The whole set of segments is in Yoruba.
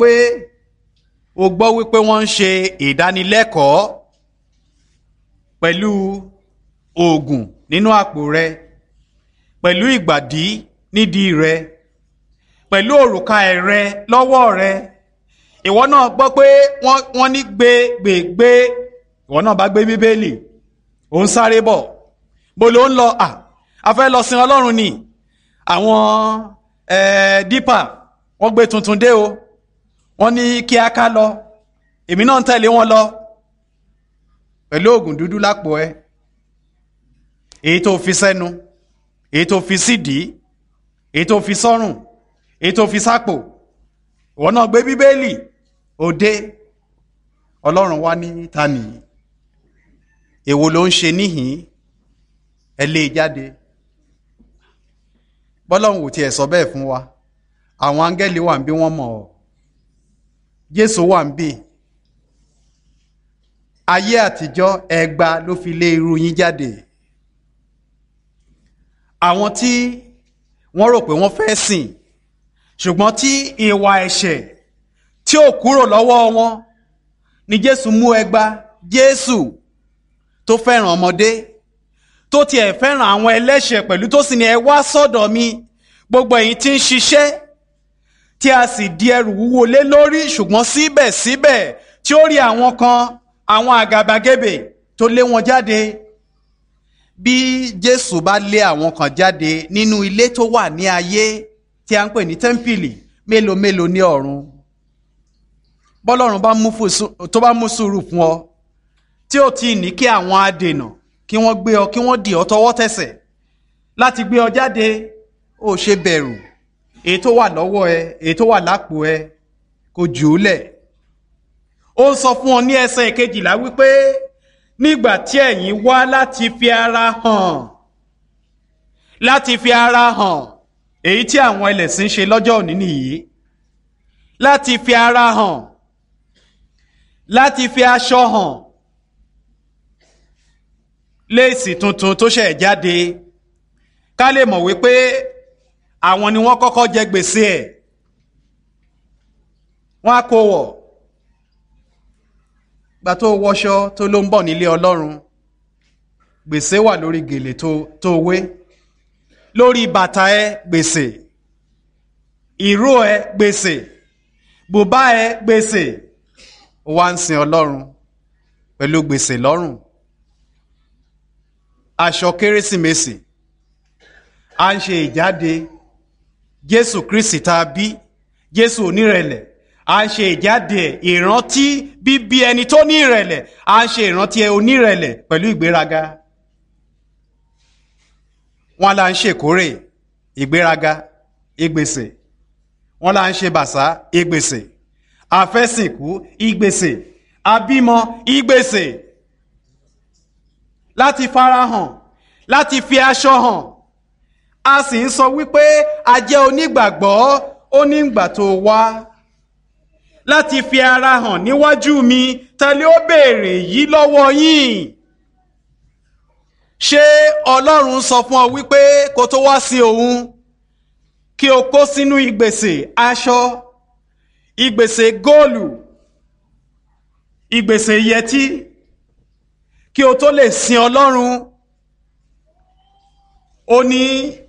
wípé o gbọ́ wípé wọ́n ń ṣe ìdánilẹ́kọ̀ọ́ pẹ̀lú oògùn nínú àpò rẹ pẹ̀lú ìgbàdí nídìí rẹ pẹ̀lú òrùka ẹ̀rẹ lọ́wọ́ rẹ ìwọ náà gbọ́ pé wọ́n ní gbé gbé gbé ìwọ náà bá gbé bíbélì ò ń sáré bọ̀ bó ló ń lọ à a fẹ́ lọ sin ọlọ́run ni àwọn dípà wọ́n gbé tuntun dé o wọ́n ní kí a ká lọ èmi náà ń tẹ̀lé wọn lọ pẹ̀lú oògùn dúdú lápò ẹ èyí tó fi sẹ́nu èyí tó fi sídìí èyí tó fi sọ́rùn èyí tó fi sápò ìwọ náà gbé bíbélì òde ọlọ́run wá ní ta nìyí èwo ló ń ṣe níhìn ẹ lé e jáde bọ́lọ́run ò tiẹ̀ sọ bẹ́ẹ̀ fún wa àwọn áńgẹ́lì wà ń bí wọ́n mọ̀ ọ́ jésù wà ń bí ayé àtijọ́ ẹgba ló fi lé irú yín jáde àwọn tí wọ́n rò pé wọ́n fẹ́ sìn ṣùgbọ́n tí ìwà ẹ̀ṣẹ̀ tí ò kúrò lọ́wọ́ wọn ni jésù mú ẹgba jésù tó fẹ́ràn ọmọdé tó tiẹ̀ fẹ́ràn àwọn ẹlẹ́ṣẹ̀ pẹ̀lú tó sì ní ẹ wá sọ́dọ̀ mi gbogbo ẹ̀yin tí ń ṣiṣẹ́ tí a sì di ẹrù wúwo lé lórí ṣùgbọ́n síbẹ̀síbẹ̀ tí ó rí àwọn kan àwọn àgàbàgebè tó lé wọn jáde bí jésù bá lé àwọn kan jáde nínú ilé tó wà ní ayé tí a ń pè ní tẹ́ḿpìlì mélòó mélòó ní ọ̀run bọ́lọ́run tó bá mú sùúrù fún ọ tí ó ti ní kí àwọn adènà kí wọ́n gbé ọ kí wọ́n dì ọ tọwọ́ tẹsẹ̀ láti gbé ọ jáde ó ṣe bẹ̀rù èyí tó wà lọ́wọ́ ẹ èyí tó wà lápò ẹ kò jù ú lẹ̀ ó ń sọ fún ọ ní ẹsẹ̀ kejìlá wípé nígbà tí ẹ̀yin wá láti fi ara hàn láti fi ara hàn èyí tí àwọn ẹlẹ́sìn ṣe lọ́jọ́ òní nìyí láti fi ara hàn láti fi aṣọ hàn léèsì tuntun tó ṣẹ̀ jáde ká lè mọ̀ wípé àwọn ni wọ́n kọ́kọ́ jẹ gbèsè ẹ̀ wọ́n á kó wọ̀ gbà tó wọṣọ tó ló ń bọ̀ nílé ọlọ́run gbèsè wà lórí gèlè tó tó wé lórí bàtà ẹ gbèsè ìró ẹ gbèsè bùbá ẹ gbèsè ó wá ń sin ọlọ́run pẹ̀lú gbèsè lọ́rùn aṣọ kérésìmesì à ń ṣe ìjáde jésù kristi tá a bí jésù onírẹ̀lẹ̀ à ń ṣe ìjáde ìrántí bíbí ẹni tó ní ìrẹ̀lẹ̀ à ń ṣe ìrántí onírẹ̀lẹ̀ pẹ̀lú ìgbéraga wọn là ń ṣèkórè ìgbéraga ìgbèsè wọn là ń ṣe bàṣá ìgbèsè àfẹ́sìnkú ìgbèsè àbímọ ìgbèsè láti farahàn láti fi aṣọ hàn a sì ń sọ wípé a jẹ́ onígbàgbọ́ ó ní ìgbà tó wá láti fi ara hàn níwájú mi tẹ́lẹ̀ ó béèrè yìí lọ́wọ́ yín ṣé ọlọ́run sọ fún ọ wípé kó tó wá sí òun kí o kó sínú ìgbèsè aṣọ ìgbèsè góòlù ìgbèsè yẹtí kí o tó lè sin ọlọ́run ó ní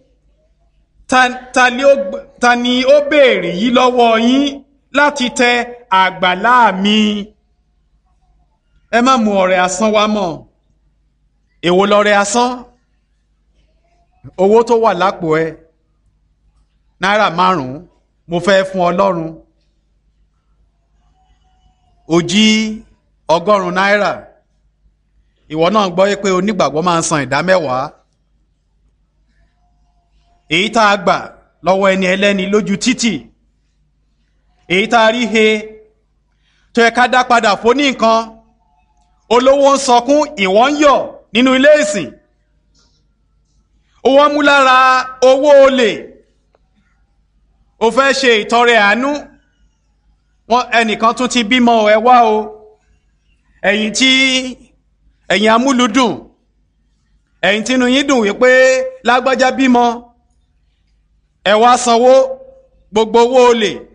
ta ni ó béèrè yìí lọ́wọ́ yín láti tẹ àgbàlá mi ẹ má mú ọrẹ asán wá mọ́ èwo lọrẹ asán owó tó wà lápò ẹ náírà márùn-ún mo fẹ́ fún ọlọ́run ó jí ọgọ́rùn-ún náírà ìwọ náà gbọ́ pé onígbàgbọ́ máa ń san ìdá mẹ́wàá èyí tá a gbà lọ́wọ́ ẹni ẹlẹ́ni lójú títì èyí tá a rí he tó yẹ ká dá padà fóní nǹkan olówó ń sọkún ìwọ ń yọ̀ nínú ilé ìsìn owó mú lára owó olè o fẹ́ ṣe ìtọrẹ àánú wọn ẹnìkan tún ti bímọ ẹ wá o ẹ̀yin tí ẹ̀yin amúlùdùn ẹ̀yin tínú yín dùn wípé lágbájá bímọ ẹ wá sanwó gbogbo owó olè